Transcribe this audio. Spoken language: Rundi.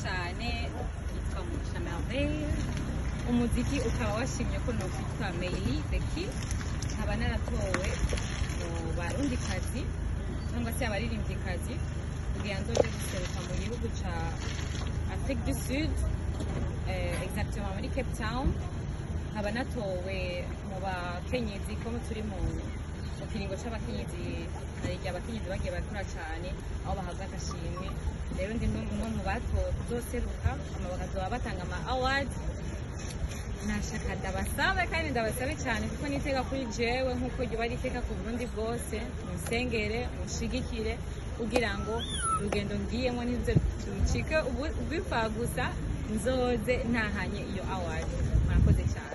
cyane yitwa Mugisha Merveille umuziki ukaba washimye ko nokwitwa Meili Beki nkaba naratowe mu barundikazi cyangwa se abaririmbyikazi kugira nzoje guseruka mu gihugu ca Afrique du Sud eh, exactement muri Cape Town nkaba natowe mu bakenyezi ko turi mu mu kiringo c'abakenyezi hari igihe abakenyezi bagiye barakora cyane aho bahabwa agashimwe rero ndi no mu batowe kuzoseruka hama bakazoba batanga ama awards nashaka ndabasabe kandi ndabasabe cyane kuko niteka kuri jewe nk'uko ryoba riteka ku burundi bwose munsengere munshigikire kugira ngo urugendo ngiyemo ntiruze rucike ubipfa gusa nzoze ntahanye iyo award murakoze cyane